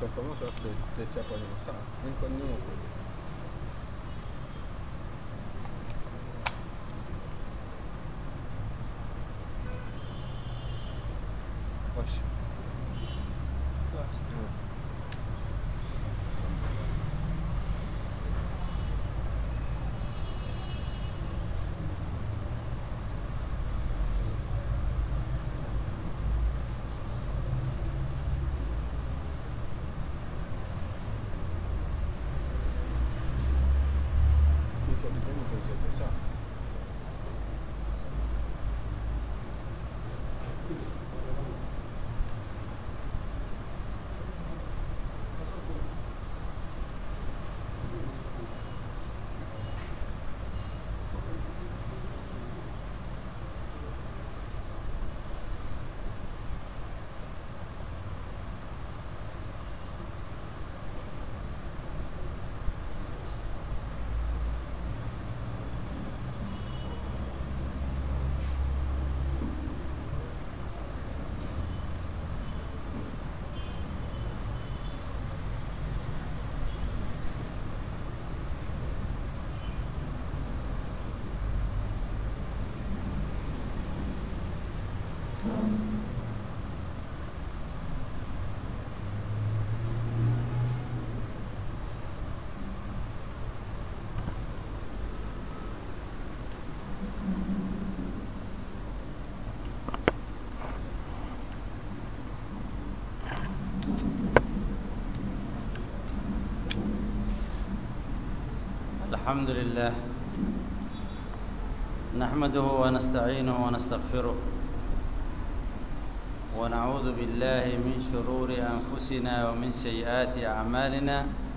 tutawaka moto alafu tutaitia kwa nyuma sawa mimi kwa nyuma kule Wash. Iko design itaziweka sawa الحمد لله نحمده ونستعينه ونستغفره ونعوذ بالله من شرور أنفسنا ومن سيئات أعمالنا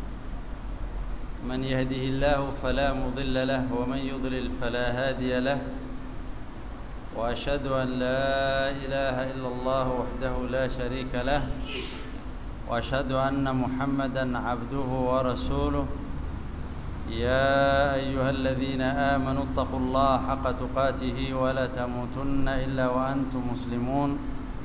من يهده الله فلا مضل له ومن يضلل فلا هادي له وأشهد أن لا إله إلا الله وحده لا شريك له وأشهد أن محمدا عبده ورسوله يا أيها الذين آمنوا اتقوا الله حق تقاته ولا تموتن إلا وأنتم مسلمون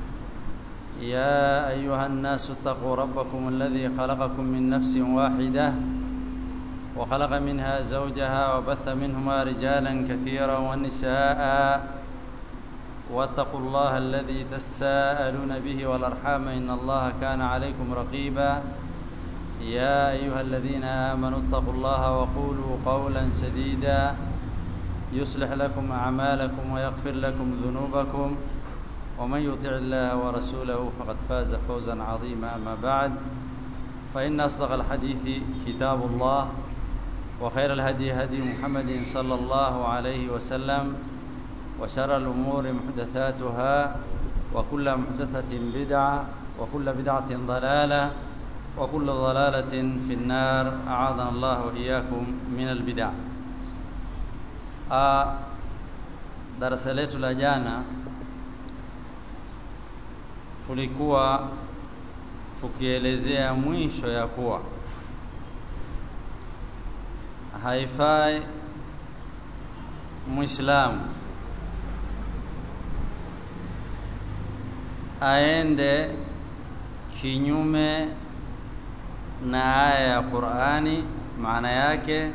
يا أيها الناس اتقوا ربكم الذي خلقكم من نفس واحدة وخلق منها زوجها وبث منهما رجالا كثيرا ونساء واتقوا الله الذي تساءلون به والأرحام إن الله كان عليكم رقيبا يا أيها الذين آمنوا اتقوا الله وقولوا قولا سديدا يصلح لكم أعمالكم ويغفر لكم ذنوبكم ومن يطع الله ورسوله فقد فاز فوزا عظيما أما بعد فإن أصدق الحديث كتاب الله وخير الهدي هدي محمد صلى الله عليه وسلم وشر الأمور محدثاتها وكل محدثة بدعة وكل بدعة ضلالة وكل ضلالة في النار أعاذنا الله وإياكم من البدع darasa letu la jana tulikuwa tukielezea mwisho ya kuwa haifai Muislamu aende kinyume na aya ya Qur'ani maana yake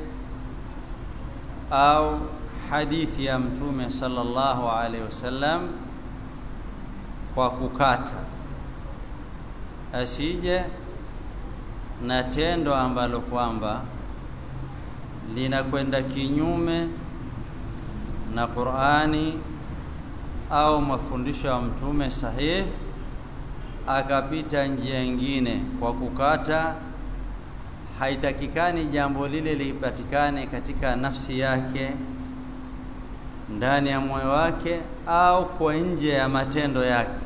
au hadithi ya mtume sallallahu alaihi wasallam kwa kukata asije na tendo ambalo kwamba linakwenda kinyume na Qur'ani au mafundisho ya mtume sahihi akapita njia nyingine kwa kukata haitakikani jambo lile lipatikane katika nafsi yake ndani ya moyo wake au kwa nje ya matendo yake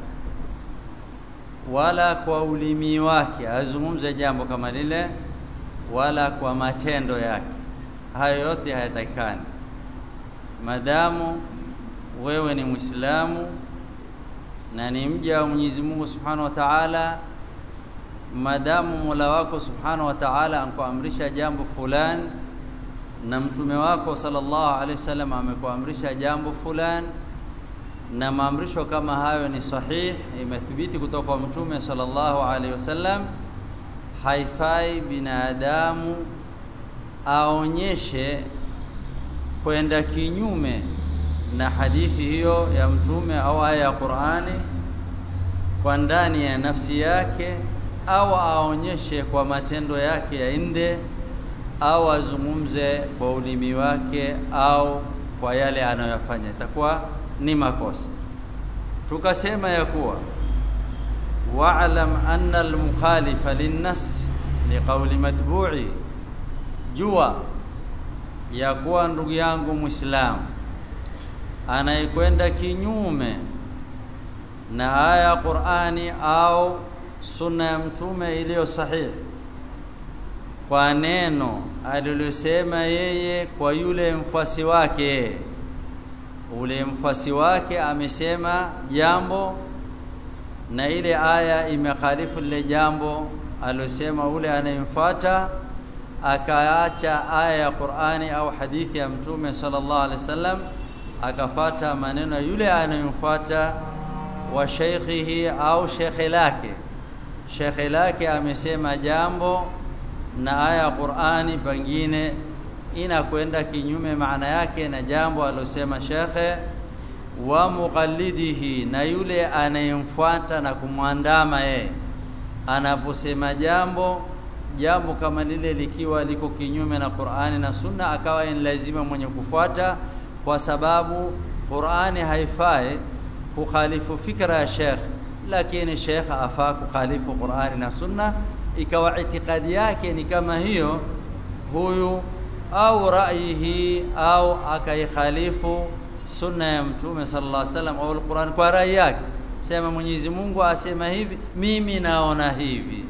wala kwa ulimi wake azungumze jambo kama lile wala kwa matendo yake hayo yote hayatakikani madamu wewe ni Muislamu na ni mja wa Mwenyezi Mungu Subhanahu wa Ta'ala madamu Mola wako Subhanahu wa Ta'ala ankuamrisha jambo fulani na mtume wako sallallahu alaihi wasallam amekuamrisha jambo fulani na maamrisho kama hayo ni sahih imethibiti kutoka kwa mtume sallallahu alaihi wasallam haifai binadamu aonyeshe kwenda kinyume na hadithi hiyo ya mtume au aya ya Qur'ani kwa ndani ya nafsi yake au aonyeshe kwa matendo yake ya nje au azungumze kwa ulimi wake au kwa yale anayoyafanya itakuwa ni makosa tukasema ya kuwa wa'lam anna al-mukhalifa lin-nas liqawli matbu'i jua ya kuwa ndugu yangu muislamu anayekwenda kinyume na aya ya Qur'ani au sunna ya mtume iliyo sahihi kwa neno alilosema yeye kwa yule mfuasi wake ule mfuasi wake amesema jambo na ile aya imekhalifu lile jambo alosema ule anayemfuata akaacha aya ya Qur'ani au hadithi ya mtume sallallahu alaihi wasallam akafata maneno ya yule anayemfuata wa sheikhihi au shekhe lake shekhe lake amesema jambo na aya ya Qur'ani pengine inakwenda kinyume maana yake na jambo alosema shekhe wa muqallidihi na yule anayemfuata na kumwandama yeye anaposema jambo jambo kama lile likiwa liko kinyume na Qur'ani na Sunna akawa ni lazima mwenye kufuata kwa sababu Qur'ani haifai kukhalifu fikra ya Sheikh lakini Sheikh afaa kukhalifu Qur'ani na Sunna ikawa itikadi yake ni kama hiyo huyu au ra'yihi au akaikhalifu sunna ya mtume sallallahu alaihi wasallam au alquran kwa rai yake sema Mwenyezi Mungu asema hivi mimi naona hivi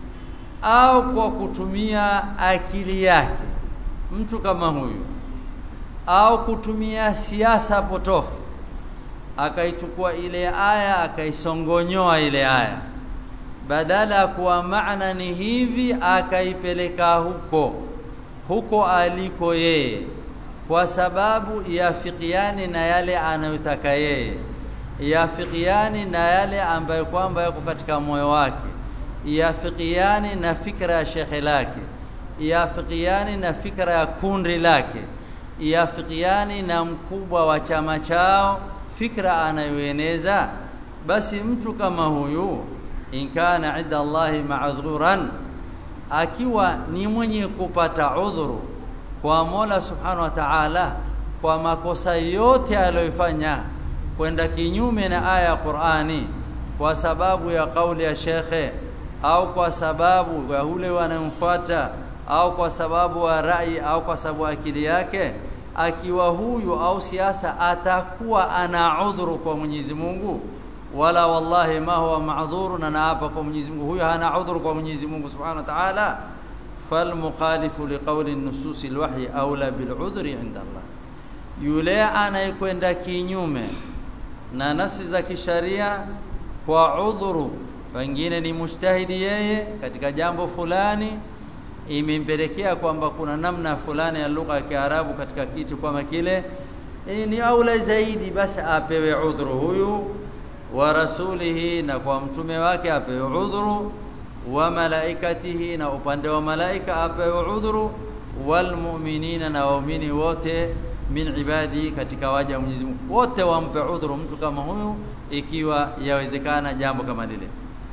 au kwa kutumia akili yake mtu kama huyu au kutumia siasa potofu akaichukua ile aya akaisongonyoa ile aya badala ya kuwa maana ni hivi akaipeleka huko huko aliko yeye kwa sababu yafikiani na yale anayotaka yeye yafikiani na yale ambayo kwamba yako katika moyo wake yafikiani na fikra ya shekhe lake yafikiani na fikra ya kundi lake yafikiani na mkubwa wa chama chao fikra anayoeneza basi mtu kama huyu in kana inda Allahi ma'dhuran akiwa ni mwenye kupata udhuru kwa Mola Subhanahu wa Ta'ala kwa makosa yote aliyofanya kwenda kinyume na aya ya Qur'ani kwa sababu ya kauli ya shekhe au kwa sababu ya ule wanamfuata au kwa sababu wa rai au kwa sababu akili yake akiwa huyu au siasa atakuwa ana udhuru kwa Mwenyezi Mungu wala wallahi ma huwa ma'dhurun na hapa kwa Mwenyezi Mungu huyo hana udhuru kwa Mwenyezi Mungu Subhanahu wa Ta'ala falmukhalifu liqawli an-nusus al-wahyi aula bil'udhri 'inda Allah yule anayekwenda kinyume na nasi za kisharia kwa udhuru pengine ni mujtahidi yeye katika jambo fulani imempelekea kwamba kuna namna fulani ya lugha ya Kiarabu katika kitu kama kile e, ni aula zaidi basi apewe udhuru huyu wa rasulihi na kwa mtume wake apewe udhuru wa malaikatihi na upande wa malaika apewe udhuru wal mu'minina na waumini wote min ibadi katika waja wa Mwenyezi Mungu wote wampe udhuru mtu kama huyu ikiwa yawezekana jambo kama lile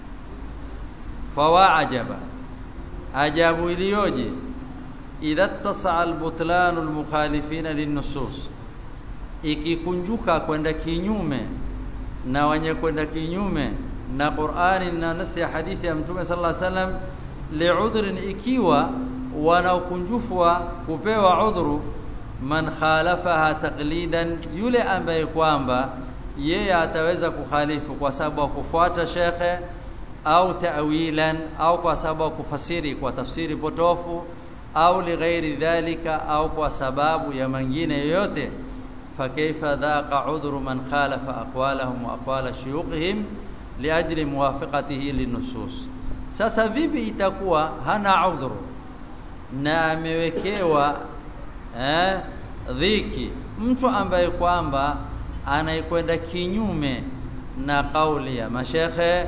fawa ajaba ajabu iliyoje idha tasaa albutlanu almukhalifina linnusus ikikunjuka kwenda kinyume na wenye kwenda kinyume na Qur'ani na nasi ya hadithi ya Mtume sallallahu alaihi wasallam li'udhrin ikiwa wana ukunjufu wa kupewa udhuru man khalafaha taqlidan yule ambaye kwamba yeye ataweza kukhalifu kwa sababu ya kufuata shekhe au ta'wilan au kwa sababu ya kufasiri kwa tafsiri potofu au lighairi dhalika au kwa sababu ya mengine yoyote fakaifa dhaqa udhru man khalafa aqwalahum wa aqwala shuyukhihim liajli muwafaqatihi linusus sasa vipi itakuwa hana udhuru na amewekewa eh, dhiki mtu ambaye kwamba anayekwenda kinyume na kauli ya mashekhe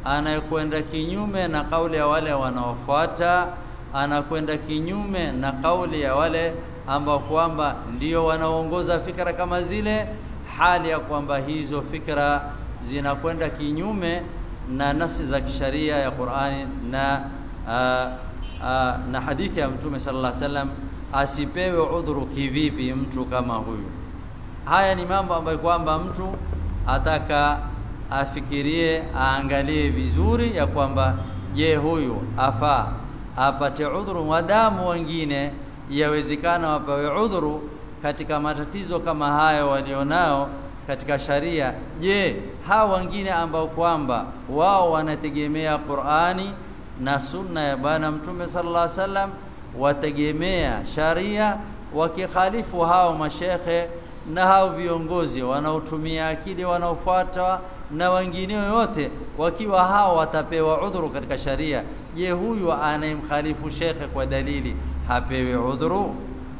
anayekwenda kinyume na kauli ya wale wanaofuata anakwenda kinyume na kauli ya wale ambao kwamba ndio wanaoongoza fikra kama zile hali ya kwamba hizo fikra zinakwenda kinyume na nasi za kisharia ya Qur'ani na aa, aa, na hadithi ya Mtume sallallahu alaihi wasallam asipewe udhuru kivipi mtu kama huyu haya ni mambo ambayo kwamba mtu ataka afikirie aangalie vizuri ya kwamba je huyu afaa apate udhuru wadamu wengine yawezekana wapewe udhuru katika matatizo kama hayo walionao katika sharia je hawa wengine ambao kwamba wao wanategemea Qur'ani na sunna ya bwana mtume sallallahu alaihi wasallam wategemea sharia wakikhalifu hao mashekhe na hao viongozi wanaotumia akili wanaofuata na wengine wote wakiwa hao watapewa udhuru katika sharia je huyu anayemkhalifu shekhe kwa dalili hapewi udhuru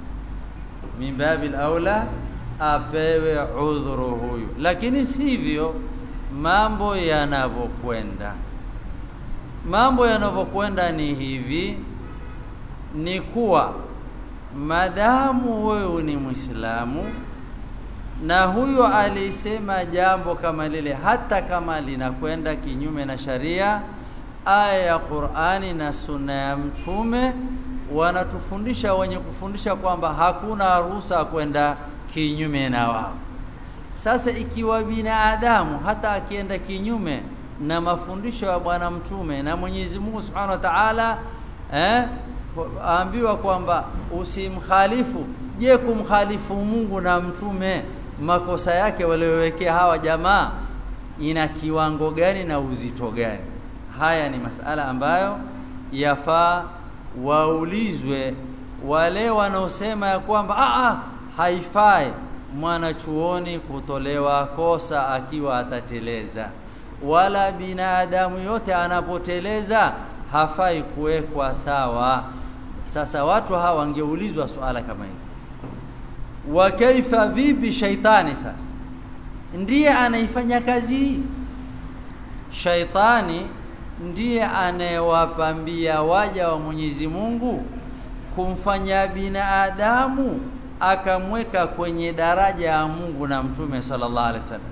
min babil aula apewe udhuru huyu lakini sivyo mambo yanavyokwenda mambo yanavyokwenda ni hivi ni kuwa madamu wewe ni Muislamu na huyo alisema jambo kama lile hata kama linakwenda kinyume na sharia aya ya Qur'ani na sunna ya mtume wanatufundisha wenye kufundisha kwamba hakuna ruhusa kwenda kinyume na wao sasa ikiwa binadamu hata akienda kinyume na mafundisho ya bwana mtume na Mwenyezi Mungu Subhanahu wa Ta'ala eh ambiwa kwamba usimkhalifu je kumkhalifu Mungu na mtume makosa yake waliowekea hawa jamaa ina kiwango gani na uzito gani haya ni masala ambayo yafaa waulizwe wale wanaosema ya kwamba a haifai mwanachuoni kutolewa kosa akiwa atateleza wala binadamu yote anapoteleza hafai kuwekwa sawa sasa watu hawa wangeulizwa swala kama hili wa kaifa vipi shaitani sasa ndiye anaifanya kazi hii shaitani ndiye anayewapambia waja wa Mwenyezi Mungu kumfanya binadamu akamweka kwenye daraja ya Mungu na Mtume sallallahu alaihi wasallam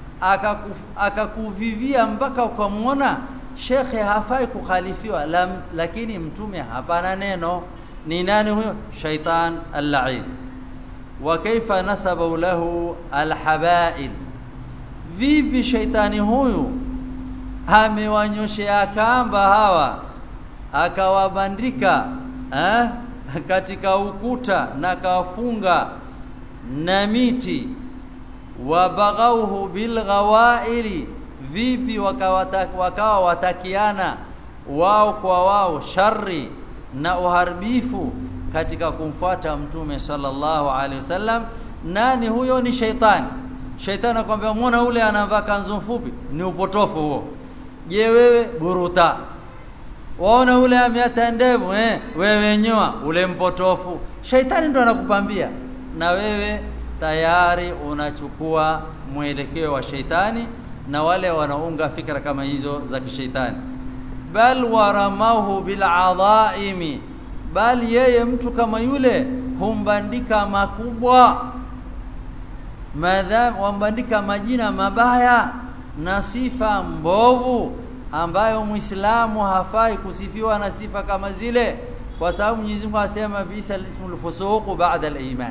akakuvivia mpaka ukamwona shekhe hafai kukhalifiwa lam, lakini mtume hapana neno ni nani huyo shaitan al-la'in wa kaifa nasaba lahu al-habail vipi shaitani huyu amewanyoshea kamba hawa akawabandika eh, katika ukuta na akawafunga na miti wabaghauhu bilghawaili vipi wakawa watakiana wao kwa wao shari na uharibifu katika kumfuata mtume sallallahu alaihi wasallam nani huyo ni shaitani shaitani akwambia muona ule anavaa kanzu fupi ni upotofu huo je wewe buruta waona ule ameata ndevu eh wewe nyoa ule mpotofu shaitani ndo anakupambia na wewe tayari unachukua mwelekeo wa shaitani na wale wanaunga fikra kama hizo za kishaitani bal waramahu bil'adhaimi bal yeye mtu kama yule humbandika makubwa madham wambandika majina mabaya na sifa mbovu ambayo muislamu hafai kusifiwa na sifa kama zile kwa sababu Mwenyezi Mungu asema bisa ismul fusuq ba'da al-iman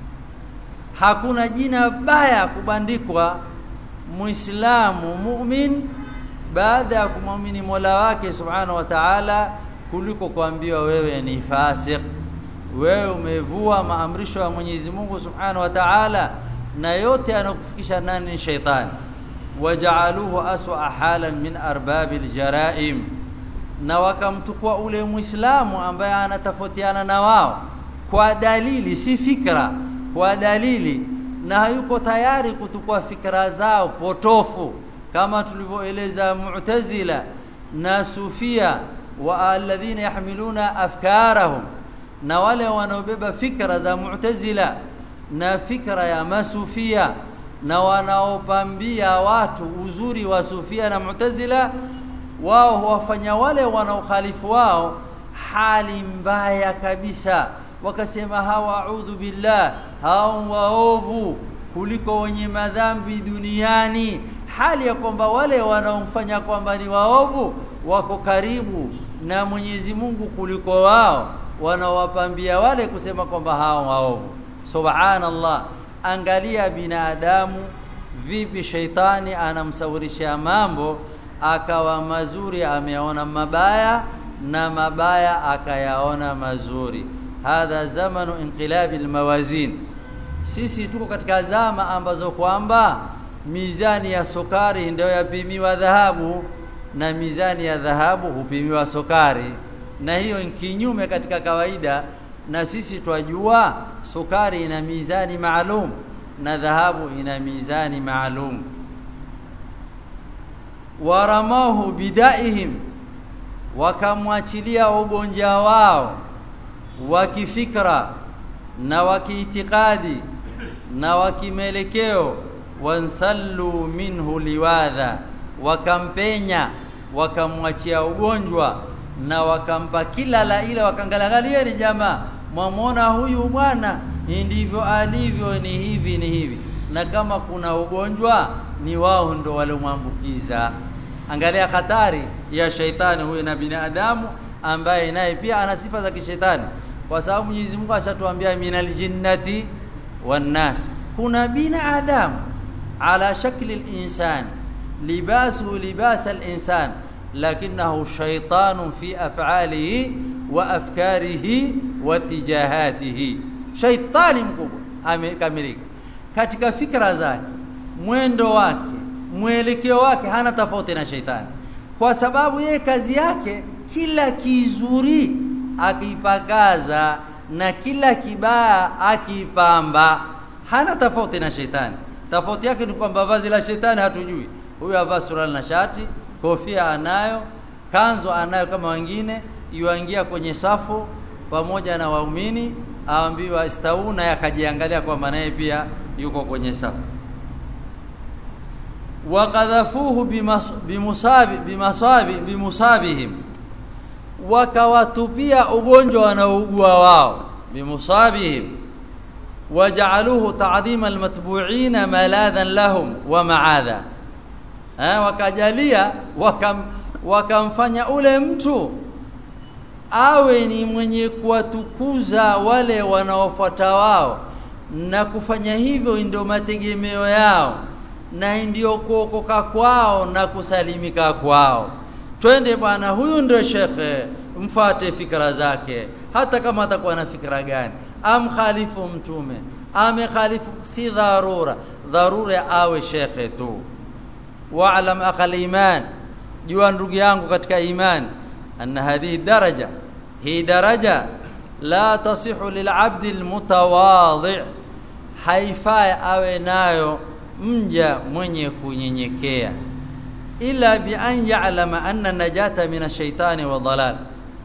hakuna jina baya kubandikwa muislamu mu'min baada ya kumwamini Mola wake subhanahu wa ta'ala kuliko kuambiwa wewe ni fasik wewe umevua maamrisho ya Mwenyezi Mungu subhanahu wa ta'ala na yote yanakufikisha nani ni shaitani waja'aluhu aswa halan min arbabil jaraim na wakamtukua ule muislamu ambaye anatofautiana na wao kwa dalili si fikra kwa dalili na hayuko tayari kutukua fikra zao potofu kama tulivyoeleza mu'tazila na sufia wa alladhina yahmiluna afkarahum na wale wanaobeba fikra za mu'tazila na fikra ya masufia na wanaopambia watu uzuri wa sufia na mu'tazila wao huwafanya wale wanaokhalifu wao hali mbaya kabisa wakasema hawa audhu billah hao waovu kuliko wenye madhambi duniani hali ya kwamba wale wanaomfanya kwamba ni waovu wako karibu na Mwenyezi Mungu kuliko wao wanaowapambia wale kusema kwamba hao waovu subhanallah angalia binadamu vipi sheitani anamsawirisha mambo akawa mazuri ameona mabaya na mabaya akayaona mazuri hadha zamanu inqilabi almawazin sisi tuko katika zama ambazo kwamba mizani ya sukari ndio yapimiwa dhahabu na mizani ya dhahabu hupimiwa sukari na hiyo ni kinyume katika kawaida na sisi twajua sukari ina mizani maalum na dhahabu ina mizani maalum waramahu bidaihim wakamwachilia ugonjwa wao wa kifikra na wa kiitikadi na wa kimelekeo wansallu minhu liwadha wakampenya wakamwachia ugonjwa na wakampa kila la ile wakangalia ni jamaa mwamwona huyu bwana ndivyo alivyo ni hivi ni hivi na kama kuna ugonjwa ni wao ndo waliomwambukiza angalia hatari ya shaitani huyu na binadamu ambaye naye pia ana sifa za kishetani kwa sababu Mwenyezi Mungu ashatuambia minal jinnati wan nas kuna binadamu ala shakli al-insan libasu libas al-insan lakinahu shaytanun fi af'alihi wa afkarihi wa tijahatihi shaitani mkubwa amekamilika katika fikra zake mwendo wake mwelekeo wake hana tofauti na shaitani kwa sababu yeye kazi yake kila kizuri akipakaza na kila kibaya akipamba hana tofauti na shetani tofauti yake ni kwamba vazi la shetani hatujui huyu avaa suruali na shati kofia anayo kanzo anayo kama wengine yuangia kwenye safu pamoja na waumini aambiwa istau na akajiangalia kwamba naye pia yuko kwenye safu wakadhafuhu bimusabi bimasabi bimusabihim wakawatupia ugonjwa wanaougua wao bimusabihim waja'aluhu ta'dhima almatbu'ina maladhan lahum wa ma'adha eh wakajalia wakam wakamfanya ule mtu awe ni mwenye kuwatukuza wale wanaofuata wao na kufanya hivyo ndio mategemeo yao na ndio kuokoka kwao na kusalimika kwao twende bwana huyu ndio shekhe mfate fikra zake hata kama atakuwa na fikra gani amkhalifu mtume amekhalifu si dharura dharura awe shekhe tu wa'lam aqal iman jua ndugu yangu katika imani anna hadhihi daraja hii daraja la tasihu lil'abdi almutawadhi haifai awe nayo mja mwenye kunyenyekea ila bi an ya'lama anna najata min ash-shaytani wa dhalal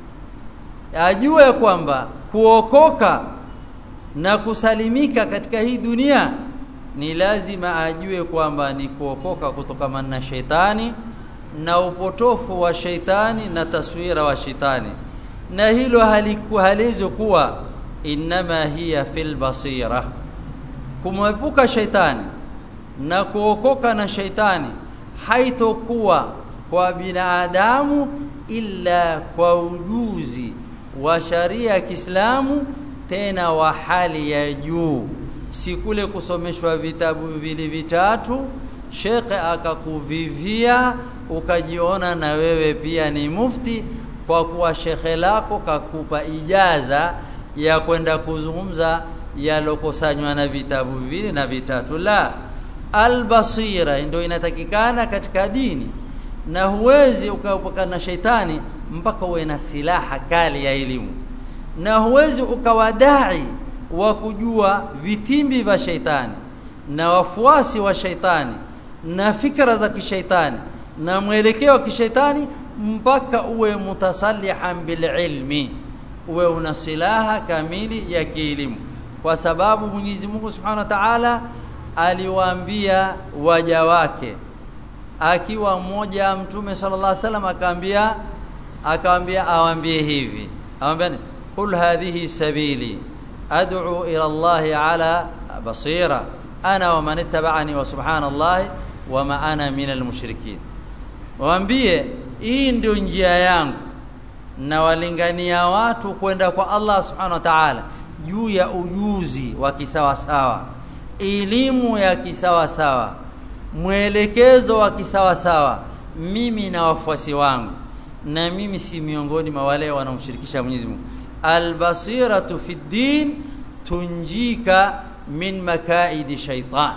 ajue kwamba kuokoka na kusalimika katika hii dunia ni lazima ajue kwamba ni kuokoka kutokana na shetani na upotofu wa sheitani na taswira wa shetani na hilo halikuhalizo kuwa inma hiya fil basira kumwepuka sheitani na kuokoka na sheitani haitokuwa kwa binadamu illa kwa ujuzi wa sharia ya Kiislamu tena wa hali ya juu si kule kusomeshwa vitabu vile vitatu shekhe akakuvivia ukajiona na wewe pia ni mufti kwa kuwa shekhe lako kakupa ijaza ya kwenda kuzungumza yalokosanywa na vitabu vile na vitatu la albasira ndio inatakikana katika dini na huwezi ukaepukana na sheitani mpaka uwe na silaha kali ya elimu na huwezi ukawadai wa kujua vitimbi vya sheitani na wafuasi wa sheitani na fikra za kishaitani na mwelekeo wa kishaitani mpaka uwe mutasalihan bililmi uwe una silaha kamili ya kielimu kwa sababu Mwenyezi Mungu Subhanahu wa Ta'ala aliwaambia waja wake akiwa mmoja mtume sallallahu alaihi wasallam akaambia akaambia awambie hivi awambia qul hadhihi sabili ad'u ila Allah ala basira ana wa man ittaba'ani wa subhanallahi wa ma ana minal mushrikin waambie hii ndio njia yangu na walingania watu kwenda kwa Allah subhanahu wa ta'ala juu ya ujuzi wa kisawasawa elimu ya kisawasawa mwelekezo wa kisawasawa mimi na wafuasi wangu na mimi si miongoni mwa wale wanaomshirikisha Mwenyezi Mungu albasiratu fi din tunjika min makaidi shaitan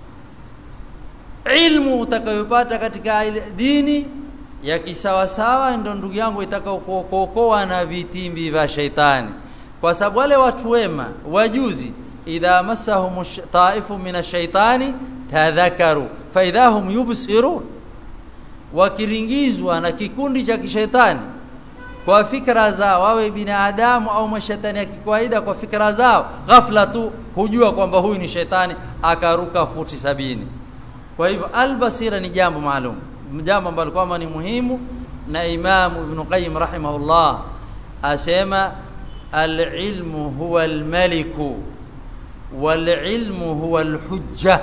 ilmu utakayopata katika dini ya kisawasawa ndio ndugu yangu itakaokuokoa na vitimbi vya shaitani kwa sababu wale watu wema wajuzi idha massahum ta'ifu min ash-shaytani tadhakaru fa idha hum yubsirun wakiringizwa na kikundi cha kishetani kwa fikra zao wawe binadamu au mashetani ya kawaida kwa fikra zao ghafla tu hujua kwamba huyu ni shetani akaruka futi sabini kwa hivyo albasira ni jambo maalum jambo ambalo kwamba ni muhimu na Imam Ibn Qayyim rahimahullah asema al-ilmu huwa al-maliku wal-ilmu huwa al-hujja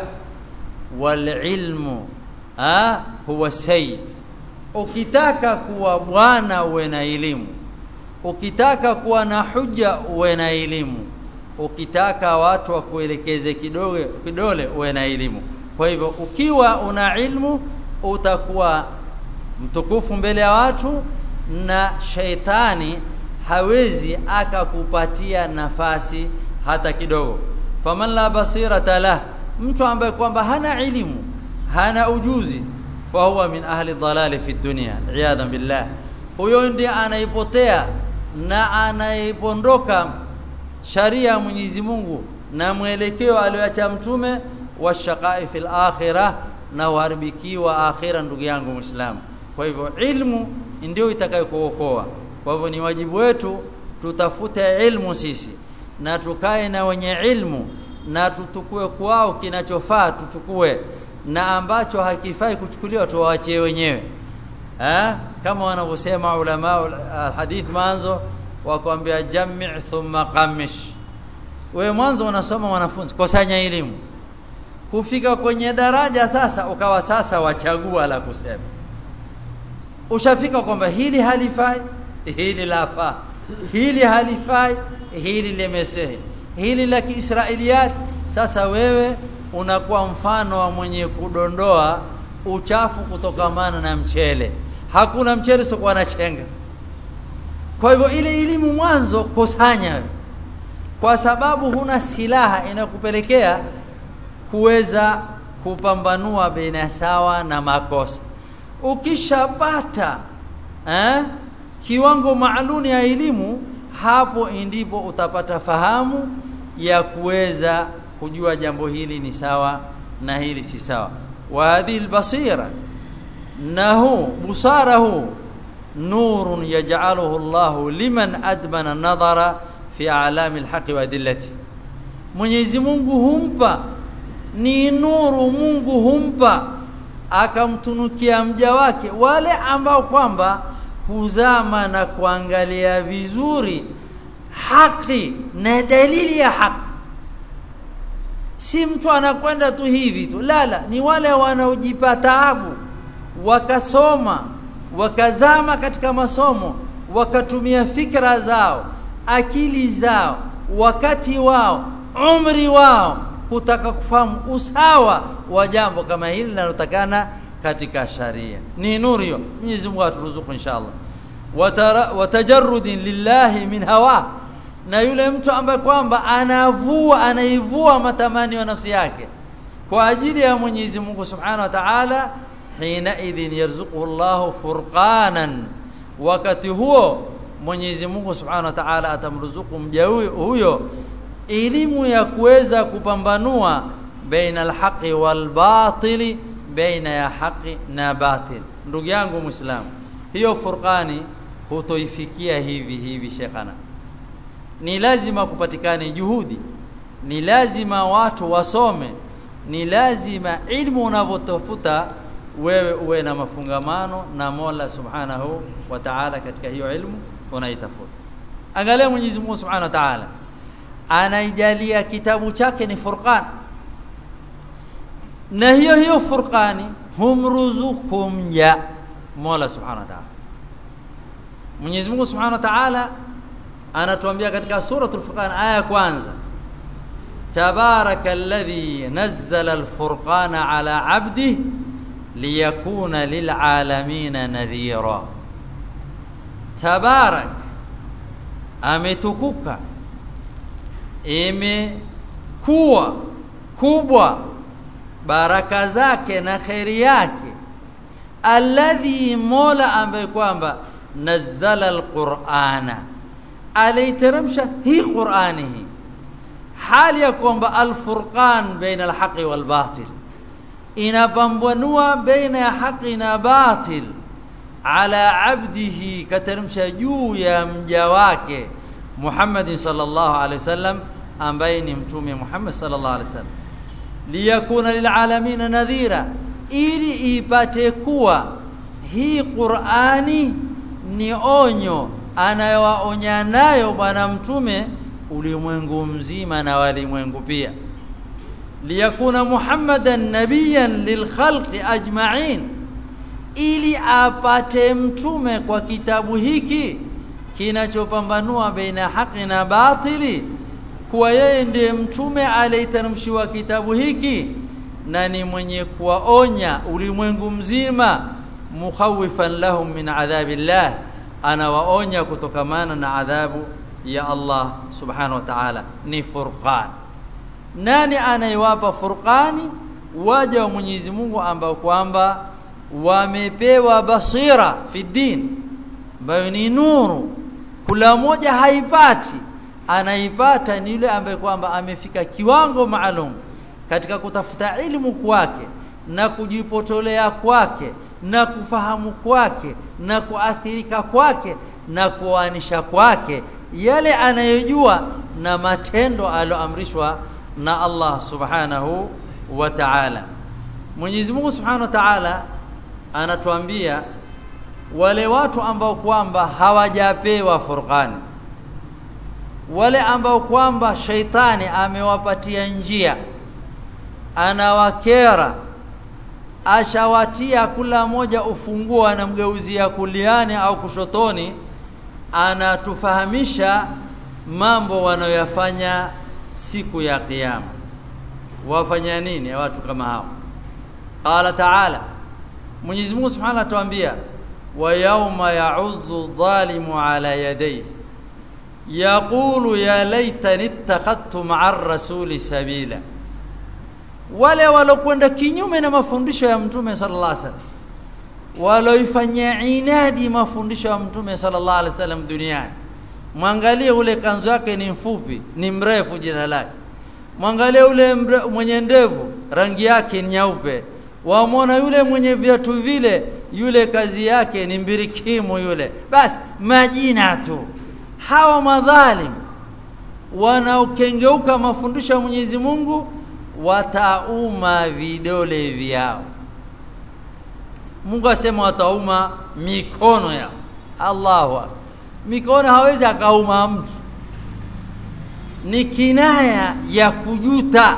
wal-ilmu ah huwa sayyid ukitaka kuwa bwana uwe na elimu ukitaka kuwa na hujja uwe na elimu ukitaka watu wakuelekeze kidogo kidole uwe na elimu kwa hivyo ukiwa una ilmu utakuwa mtukufu mbele ya watu na shaitani hawezi akakupatia nafasi hata kidogo faman la basirata lah mtu ambaye kwamba hana elimu hana ujuzi fahuwa min ahli dhalali fi dunya iyadhan billah huyo ndiye anaipotea na anaipondoka sharia ya Mwenyezi Mungu na mwelekeo alioacha mtume wa shaqai fil akhirah na uharibikiwa akhira ndugu yangu muislamu kwa hivyo ilmu ndio itakayokuokoa kwa hivyo ni wajibu wetu tutafute ilmu sisi na tukae na wenye ilmu na tutukue kwao kinachofaa tuchukue na ambacho hakifai kuchukuliwa tuwaachie wenyewe eh kama wanavyosema ulama alhadith manzo wakwambia jami' thumma qamish wewe mwanzo unasoma wanafunzi kusanya elimu kufika kwenye daraja sasa ukawa sasa wachagua la kusema ushafika kwamba hili halifai hili lafaa hili halifai hili limesehi hili la kiisrailiyat sasa wewe unakuwa mfano wa mwenye kudondoa uchafu kutokamana na mchele hakuna mchele sio na chenga kwa hivyo ile elimu mwanzo kusanya kwa sababu huna silaha inakupelekea kuweza kupambanua baina sawa na makosa ukishapata eh, kiwango maalum ya elimu hapo ndipo utapata fahamu ya kuweza kujua jambo hili ni sawa na hili si sawa wa hadhihi albasira nahu busarahu nurun yaj'aluhu Allah liman admana nadhara fi a'lami alhaqi wa adillati Mwenyezi Mungu humpa ni nuru Mungu humpa akamtunukia mja wake wale ambao kwamba huzama na kuangalia vizuri haki na dalili ya haki si mtu anakwenda tu hivi tu lala ni wale wanaojipa taabu wakasoma wakazama katika masomo wakatumia fikra zao akili zao wakati wao umri wao kutaka kufahamu usawa wa jambo kama hili linalotakana katika sharia ni nuru hiyo Mwenyezi Mungu aturuzuku inshallah watajarrudin lillahi min hawa na yule mtu ambaye kwamba anavua anaivua matamanio ya nafsi yake kwa ajili ya Mwenyezi Mungu Subhanahu wa Ta'ala hina idhin yarzuquhu Allahu furqanan wakati huo Mwenyezi Mungu Subhanahu wa Ta'ala atamruzuku mja huyo elimu ya kuweza kupambanua baina alhaqi walbatili baina ya haki na batil ndugu yangu muislamu hiyo furqani hutoifikia hivi hivi shekhana ni lazima kupatikane juhudi ni lazima watu wasome ni lazima ilmu unavyotafuta wewe uwe na mafungamano na Mola Subhanahu wa Ta'ala katika hiyo ilmu unaitafuta angalia Mwenyezi Mungu Subhanahu wa Ta'ala anaijalia kitabu chake ni Furqan na hiyo hiyo Furqani humruzuku mja Mola Subhanahu wa Ta'ala Mwenyezi Mungu Subhanahu wa Ta'ala anatuambia katika suratul Furqan aya ya kwanza Tabarakalladhi nazzala al-furqana ala 'abdihi liyakuna lil'alamin nadhira Tabarak ametukuka imekuwa kubwa baraka zake na kheri yake alladhi mola ambaye kwamba nazzala alqur'ana aliteremsha hii qur'ani hii hali ya kwamba alfurqan baina alhaqi walbatil inapambanua baina ya haki na batil ala abdihi kateremsha juu ya mja wake Muhammad sallallahu alaihi wasallam ambaye ni mtume Muhammad sallallahu alaihi wasallam liyakuna lilalamin nadhira ili ipate kuwa hii Qur'ani ni onyo anayowaonya nayo bwana mtume ulimwengu mzima na walimwengu pia liyakuna muhammadan nabiyan lilkhalqi ajma'in ili apate mtume kwa kitabu hiki kinachopambanua baina haki na batili kuwa yeye ndiye mtume aliyeteremshiwa kitabu hiki na ni mwenye kuwaonya ulimwengu mzima mukhawifan lahum min adhabillah anawaonya kutokamana na adhabu ya Allah subhanahu wa ta'ala ni furqan nani anayewapa furqani waja wa Mwenyezi Mungu ambao kwamba wamepewa basira fi din ambayo ni nuru kula moja haipati anaipata ni yule ambaye kwamba amefika kiwango maalum katika kutafuta ilmu kwake na kujipotolea kwake na kufahamu kwake na kuathirika kwake na kuanisha kwake yale anayojua na matendo aloamrishwa na Allah subhanahu wa ta'ala Mwenyezi Mungu subhanahu wa ta'ala anatuambia wale watu ambao kwamba hawajapewa furqani wale ambao kwamba shaitani amewapatia njia anawakera ashawatia kula moja ufunguo anamgeuzia kuliani au kushotoni anatufahamisha mambo wanayoyafanya siku ya kiyama wafanya nini watu kama hao qala ta'ala Mwenyezi Mungu Subhanahu atuambia wa yauma ya'udhu dhalimu ala yadayhi yaqulu ya laitani ittakhadtu ma'a ar-rasuli sabila wale walokwenda kinyume na mafundisho ya mtume sallallahu alaihi wasallam waloifanyia inadi mafundisho ya mtume sallallahu alaihi wasallam duniani mwangalie ule kanzu yake ni mfupi ni mrefu jina lake mwangalie ule mre, mwenye ndevu rangi yake ni nyeupe wamwona yule mwenye viatu vile yule kazi yake ni mbirikimu yule basi majina tu hawa madhalim wanaokengeuka mafundisho ya Mwenyezi Mungu watauma vidole vyao Mungu asema watauma mikono yao Allahu akbar mikono hawezi akauma mtu ni kinaya ya kujuta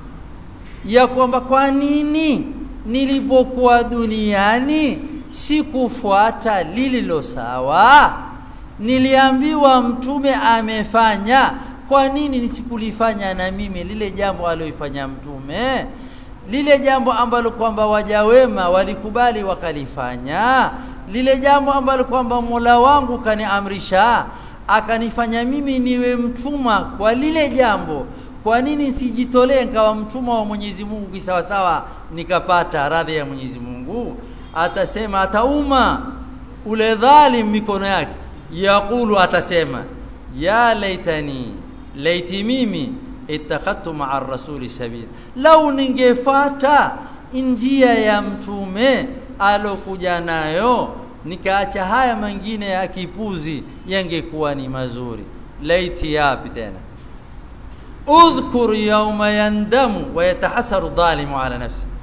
ya kwamba kwa nini nilipokuwa duniani sikufuata lililo sawa niliambiwa mtume amefanya kwa nini nisikulifanya na mimi lile jambo alioifanya mtume lile jambo ambalo kwamba waja wema walikubali wakalifanya lile jambo ambalo kwamba Mola wangu kaniamrisha akanifanya mimi niwe mtuma kwa lile jambo kwa nini sijitolee nikawa mtuma wa Mwenyezi Mungu kisawasawa nikapata radhi ya Mwenyezi Mungu atasema atauma ule dhalim mikono yake yaqulu atasema ya laitani laiti mimi ittakhadtu ma'a rasuli sabila lau ningefata njia ya mtume alokuja nayo nikaacha haya mengine ya kipuzi yangekuwa ni mazuri laiti yapi tena udhkur yawma yandamu wa yatahasaru dhalimu ala nafsi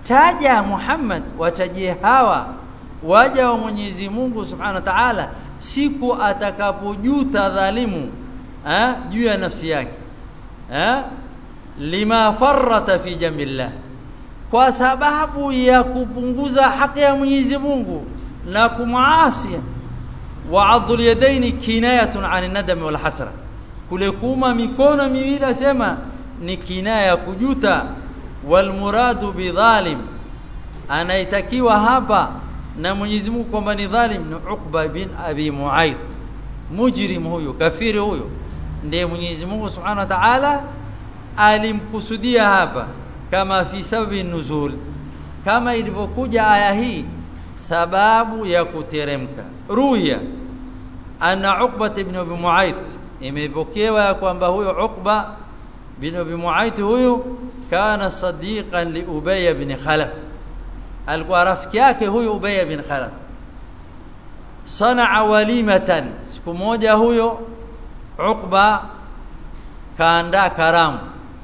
taja Muhammad watajie hawa waja wa Mwenyezi Mungu Subhanahu wa Ta'ala siku atakapojuta dhalimu eh juu ya nafsi yake eh lima farrata fi jambillah kwa sababu ya kupunguza haki ya Mwenyezi Mungu na kumwasi wa adhul yadaini kinayatun an nadam wal hasra kule kuma mikono miwili asema ni kinaya ya kujuta wal muradu bidhalim anaitakiwa hapa na Mwenyezi Mungu kwamba ni dhalim ni Uqba bin Abi Muayth mujrim huyo kafiri huyo ndiye Mwenyezi Mungu Subhanahu wa Ta'ala alimkusudia hapa kama fi sababi nuzul kama ilivyokuja aya hii sababu ya kuteremka ruya anna Uqba ibn Abi Muayth imepokewa kwamba huyo Uqba bin Abi Muayth huyo kana sadiqan li Ubay ibn Khalaf alikuwa rafiki yake huyo Ubay bin Khalaf sanaa walimatan siku moja huyo Uqba kaandaa karamu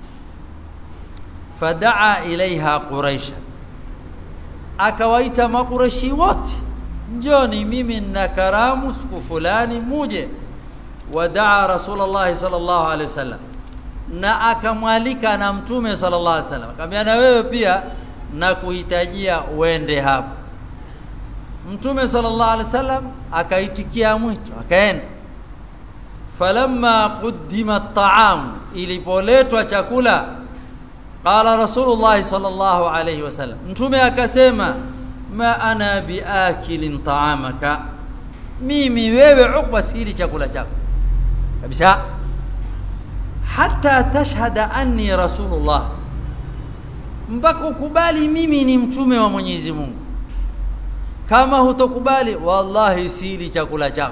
fadaa ilaiha quraisha akawaita makureshi wote njoni mimi nina karamu siku fulani muje wadaa rasulullah sallallahu alaihi wasallam na akamwalika na mtume sallallahu alaihi wasallam akamwambia na wewe pia na kuhitajia uende hapo mtume sallallahu alaihi wasallam akaitikia mwito akaenda falamma quddima at-ta'am ilipoletwa chakula qala rasulullah sallallahu alaihi wasallam mtume akasema ma ana biakilin ta'amaka mimi wewe ukba sili chakula chako kabisa hatta tashhada anni rasulullah mpaka ukubali mimi ni mtume wa Mwenyezi Mungu kama hutokubali wallahi sili chakula chako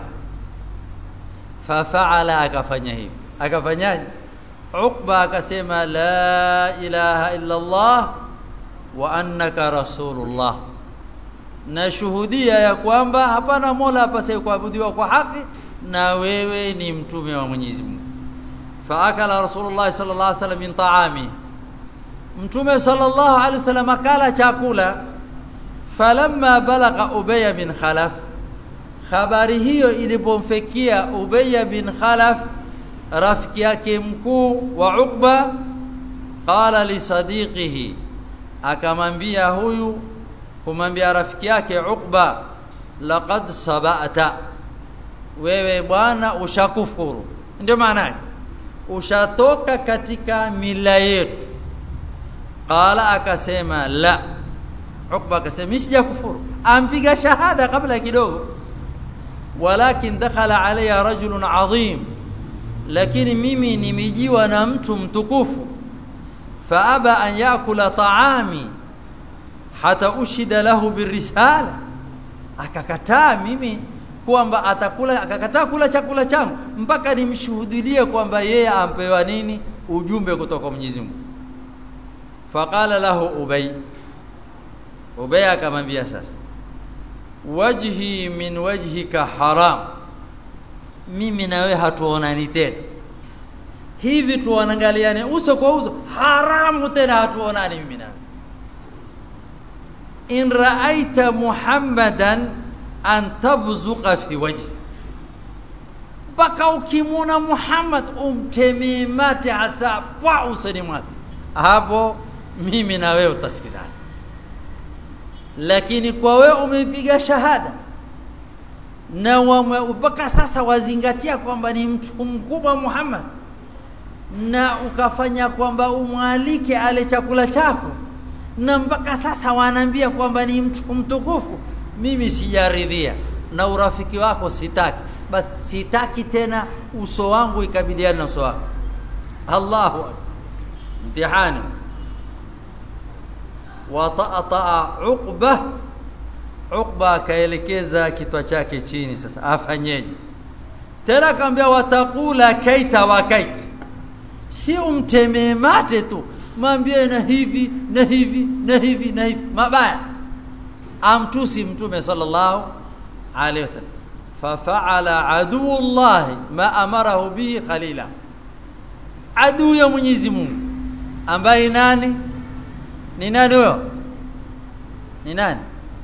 fafaala akafanya hivi akafanyaje Uqba akasema la ilaha illa Allah wa annaka rasulullah nashuhudia ya kwamba hapana mola apasaye kuabudiwa kwa haki na wewe ni mtume wa Mwenyezi Mungu faakala rasulullah sallallahu alaihi wasallam min ta'ami mtume sallallahu alaihi wasallam akala chakula falamma balagha ubay bin khalaf habari hiyo ilipomfikia ubay bin khalaf rafiki yake mkuu wa Uqba qala li sadiqihi akamwambia huyu kumwambia rafiki yake Uqba laqad sabata wewe bwana ushakufuru ndio maana yake ushatoka katika mila yetu qala akasema la Uqba akasema sijakufuru ampiga shahada kabla kidogo walakin dakhala alayya rajulun adhim lakini mimi nimejiwa na mtu mtukufu faaba an yakula taami hata ushida lahu birisala akakataa mimi kwamba atakula akakataa kula chakula changu mpaka nimshuhudie kwamba yeye ampewa nini ujumbe kutoka Mwenyezi Mungu faqala lahu ubay ubay akamwambia sasa wajhi min wajhika haram mimi na wewe hatuonani tena hivi tuanangaliane uso kwa uso haramu tena hatuonani mimi na in raaita muhammadan an tabzuqa fi wajhi mpaka ukimwona Muhammad umtemee mate hasa kwa usoni mwake hapo mimi na wewe utasikizana lakini kwa wewe umepiga shahada na mpaka sasa wazingatia kwamba ni mtu mkubwa Muhammad na ukafanya kwamba umwalike ale chakula chako na mpaka sasa wanaambia kwamba ni mtu mtukufu mimi sijaridhia na urafiki wako sitaki basi sitaki tena uso wangu ikabiliana na uso wako Allahu mtihani wa ta'ata uqba uqba akaelekeza kitwa chake chini sasa afanyeje tena akamwambia watakula kaita wa kaita si umtemee mate tu mwambie na hivi na hivi na hivi na hivi mabaya amtusi mtume sallallahu alaihi wasallam fafaala aduullahi ma amarahu bihi khalila aduu ya Mwenyezi Mungu ambaye nani ni nani huyo ni nani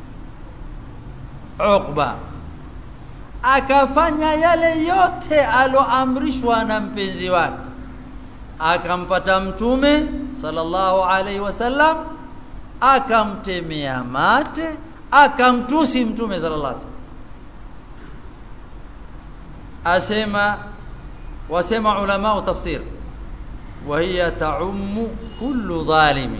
Uqba akafanya yale yote aloamrishwa na mpenzi wake akampata mtume sallallahu alaihi wasallam akamtemea mate akamtusi mtume sallallahu alaihi wasallam asema wasema ulama tafsir wa hiya ta'ummu kullu dhalimi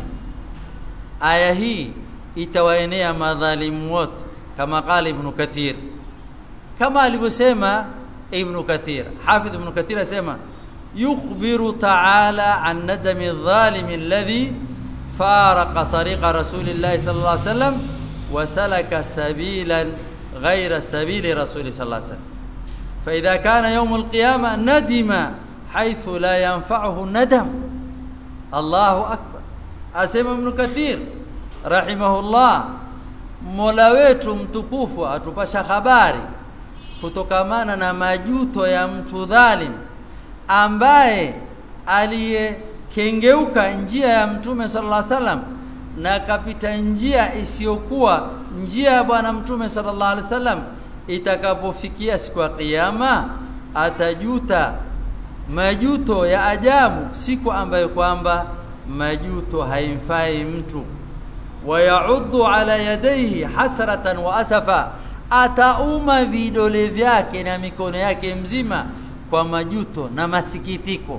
aya hii itawaenea madhalimu wote kama qala ibn kathir kama alivyosema ibn kathir hafidh ibn kathir asema yukhbiru ta'ala an nadami adh-dhalim alladhi faraqa tariqa rasulillahi sallallahu alayhi wasallam wa salaka sabilan ghayra sabili rasuli sallallahu alayhi wasallam فإذا كان يوم القيامة ندم حيث لا ينفعه الندم الله أكبر أسمى ابن كثير رحمه الله Mola wetu mtukufu atupasha habari kutokamana na majuto ya mtu dhalim ambaye aliyekengeuka njia ya mtume sallallahu alaihi wasallam na kapita njia isiyokuwa njia ya bwana mtume sallallahu alaihi wasallam itakapofikia siku ya kiyama atajuta majuto ya ajabu siku ambayo kwamba majuto haimfai mtu wayauddu ala yadayhi hasratan wa asafa atauma vidole vyake na mikono yake mzima kwa majuto na masikitiko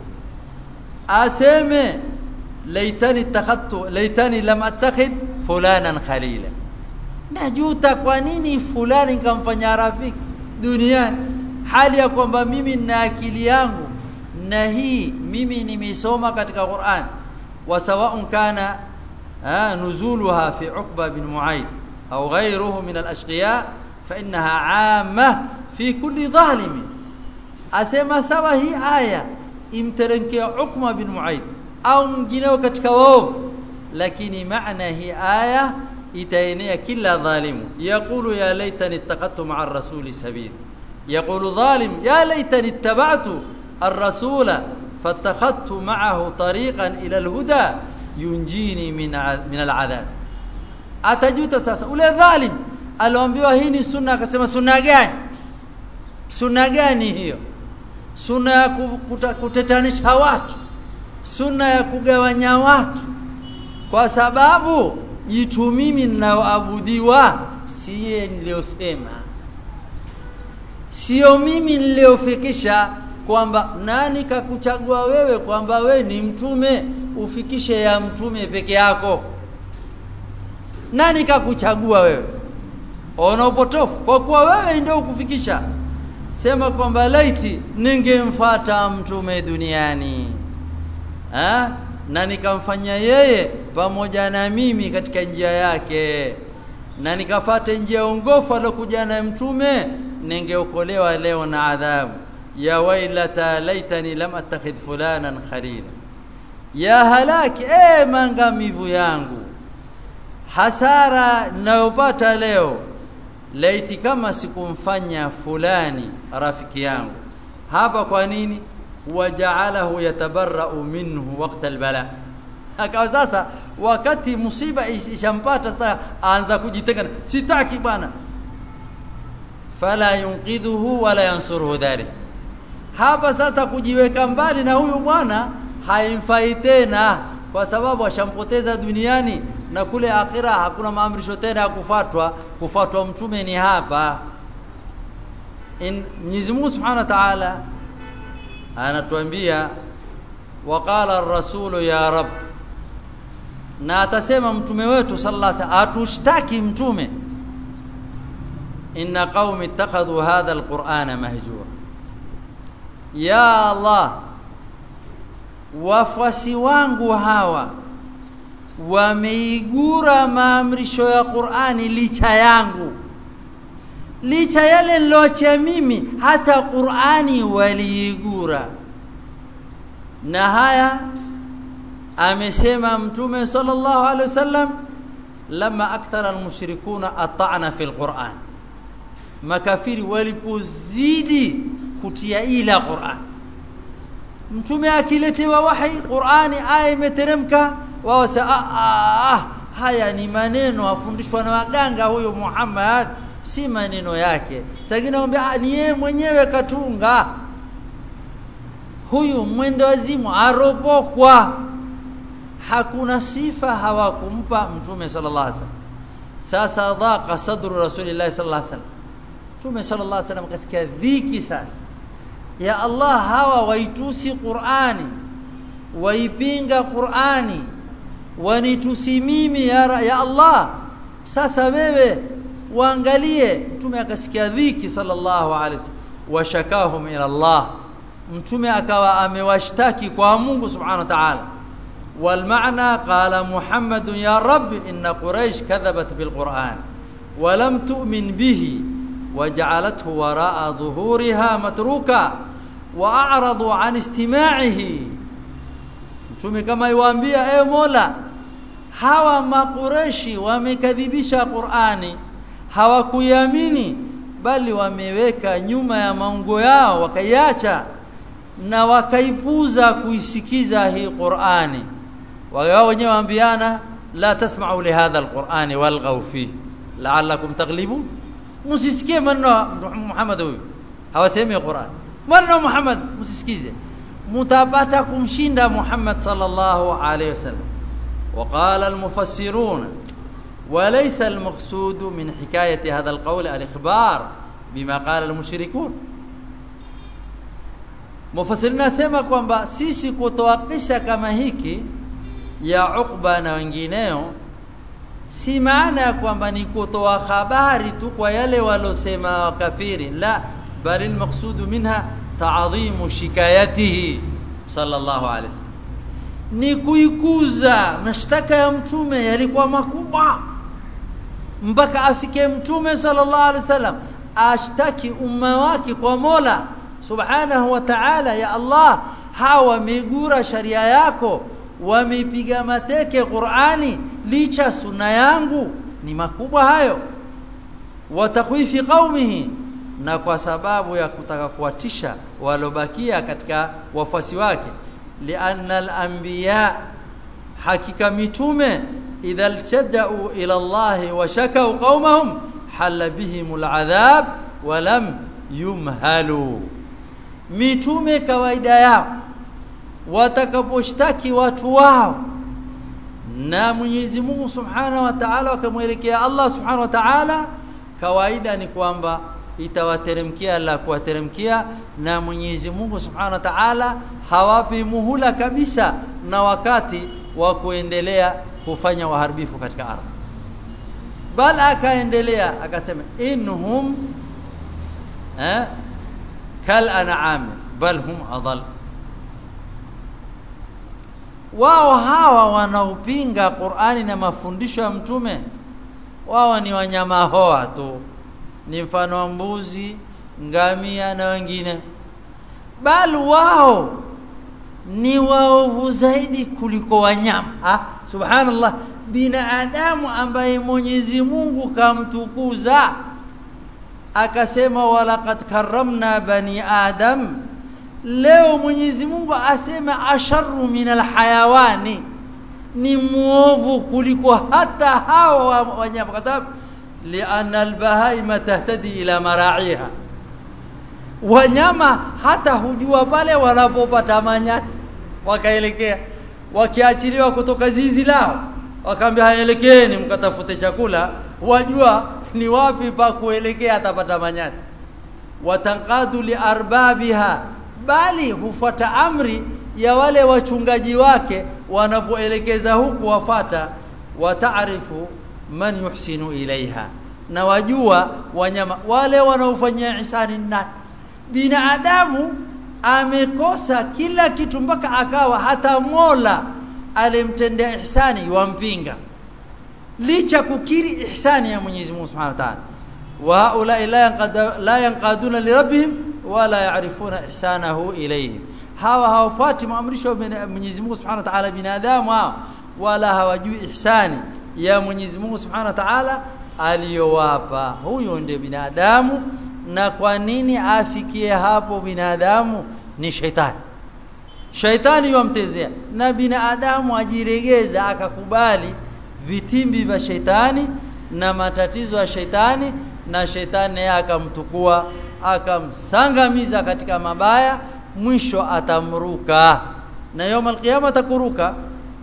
aseme laitani takhattu laitani lam attakhid fulanan khalila najuta kwa nini fulani nikamfanya rafiki duniani hali ya kwamba mimi nina akili yangu na hii mimi nimesoma katika Qur'an wa sawa'un kana nuzuluha fi Uqba bin Mu'ayd au ghayruhu min al-ashqiya fa innaha 'amma fi kulli zalimi asema sawa hii aya imteremkia Uqba bin Mu'ayd au mwingineo katika waovu lakini maana hii aya itaenea kila dhalimu yaqulu ya laitani ittaqadtu ma'a ar-rasuli sabila yaqulu dhalim ya laitani ittaba'tu ar-rasula fattakhadtu ma'ahu tariqan ila al-huda yunjini min min al-'adhab atajuta sasa ule dhalim aliambiwa hii ni sunna akasema sunna gani sunna gani hiyo sunna ya kutetanisha watu sunna ya kugawanya watu kwa sababu jitu mimi ninaoabudiwa siye niliyosema sio mimi niliyofikisha kwamba nani kakuchagua wewe kwamba we ni mtume ufikishe ya mtume peke yako nani kakuchagua wewe ona upotofu kwa kuwa wewe ndio ukufikisha sema kwamba laiti ningemfuata mtume duniani ha? na nikamfanya yeye pamoja na mimi katika njia yake na nikafata njia ongofu alokuja na mtume ningeokolewa leo na adhabu ya wailata laitani lam attakhidh fulanan khalila ya halaki e mangamivu yangu hasara nayopata leo laiti kama sikumfanya fulani rafiki yangu hapa kwa nini waja'alahu yatabarra'u minhu waqta albala akawa sasa wakati musiba ishampata sasa aanza kujitenga sitaki bwana fala yunqidhuhu wala yansuruhu dhalik hapa sasa kujiweka mbali na huyu bwana haimfai tena kwa sababu ashampoteza duniani na kule akhira hakuna maamrisho tena ya kufatwa kufatwa mtume ni hapa in Mwenyezi Mungu Subhanahu wa Ta'ala anatuambia waqala ar-rasulu ya rab na atasema mtume wetu sallallahu alaihi wasallam atushtaki mtume inna qaumi ittakhadhu hadha al-qur'ana mahjura ya allah wafuasi wangu hawa wameigura maamrisho ya Qur'ani licha yangu licha yale niloacha mimi hata Qur'ani waliigura na haya amesema mtume sallallahu alaihi wasallam lama akthara almushrikuna ata'na fil Qur'an makafiri walipozidi kutia ila Qur'an mtume akiletewa wahi Qur'ani aya imeteremka wao ah haya ni maneno afundishwa na waganga huyo Muhammad si maneno yake sagina mwambia ni yeye mwenyewe katunga huyu mwendo wazimu aropokwa hakuna sifa hawakumpa mtume sallallahu alaihi wasallam sasa dhaqa sadru rasulillahi sallallahu alaihi wasallam mtume sallallahu alaihi wasallam kasikia dhiki sasa ya Allah hawa waitusi Qur'ani waipinga Qur'ani wanitusi mimi ya, ya Allah sasa wewe waangalie mtume akasikia dhiki sallallahu alaihi wasallam washakahum ila Allah mtume akawa amewashtaki kwa Mungu subhanahu wa ta'ala والمعنى قال محمد يا رب إن قريش كذبت بالقرآن ولم تؤمن به وجعلته وراء ظهورها متروكا وأعرضوا عن استماعه mtume kama iwaambia e Mola hawa makureshi wamekadhibisha Qur'ani hawakuiamini bali wameweka nyuma ya maungo yao wakaiacha na wakaipuza kuisikiza hii Qur'ani wao wenyewe waambiana la tasma'u li hadha alqur'ani walghaw fihi la'allakum taghlibun msisikie maneno Muhammad huyu hawasemi Qur'an maneno Muhammad msisikize mtapata kumshinda Muhammad sallallahu alayhi wasallam وقال المفسرون وليس المقصود من حكاية هذا القول الإخبار بما قال المشركون Mufassirina nasema kwamba sisi kutoa kisa kama hiki ya Uqba na wengineo si maana ya kwamba ni kutoa habari tu kwa yale walosema kafiri la bali almaqsudu minha ta'dhimu shikayatihi sallallahu alaihi wasallam ni kuikuza mashtaka ya mtume yalikuwa makubwa mpaka afike mtume sallallahu alaihi wasallam ashtaki umma wake kwa Mola subhanahu wa ta'ala ya Allah hawa wamegura sharia yako wamepiga mateke Qur'ani licha sunna yangu ni makubwa hayo watakwifi qaumihi na kwa sababu ya kutaka kuwatisha walobakia katika wafuasi wake lianna al-anbiya hakika mitume idha iltadau ila Allah wa shakau qaumahum halla bihim al-adhab wa lam yumhalu mitume kawaida yao watakaposhtaki watu wao na Mwenyezi Mungu Subhanahu wa Ta'ala wakamwelekea Allah Subhanahu wa Ta'ala kawaida ni kwamba itawateremkia la kuwateremkia na Mwenyezi Mungu Subhanahu wa Ta'ala hawapi muhula kabisa na wakati wa kuendelea kufanya uharibifu katika ardhi bal akaendelea akasema inhum eh kal an'am bal hum adall wao hawa wanaopinga Qur'ani na mafundisho ya mtume wao ni wanyama hoa tu ni mfano wa mbuzi ngamia na wengine bali wao ni waovu zaidi kuliko wanyama ah subhanallah binadamu ambaye Mwenyezi Mungu kamtukuza akasema walaqad karramna bani adam leo Mwenyezi Mungu asema asharru minal hayawani ni muovu kuliko hata hawa wanyama kwa sababu lianna albahaima tahtadi ila mara'iha wanyama hata hujua pale wanapopata manyasi wakaelekea wakiachiliwa kutoka zizi lao wakaambia haelekeni mkatafute chakula wajua ni wapi pa kuelekea atapata manyasi watanqadu liarbabiha bali hufuata amri ya wale wachungaji wake wanapoelekeza huku wafata wataarifu man yuhsinu ilaiha na wajua wanyama wale wanaofanyia ihsani na binadamu amekosa kila kitu mpaka akawa hata Mola alimtendea ihsani wampinga licha kukiri ihsani ya Mwenyezi Mungu Subhanahu wa Ta'ala wa haula la yanqad la yanqaduna li rabbihim wala ya'rifuna ihsanahu ilayhim hawa hawafuati maamrisho ya Mwenyezi Mungu Subhanahu wa Ta'ala binadamu hao wala hawajui ihsani ya Mwenyezi Mungu Subhanahu wa Ta'ala aliyowapa huyo ndiye binadamu na kwa nini afikie hapo binadamu ni shaitani shaitani yomtezea na binadamu ajiregeza akakubali vitimbi vya sheitani na matatizo ya sheitani na sheitani naye akamtukua akamsangamiza katika mabaya mwisho atamruka na yawm alqiyama atakuruka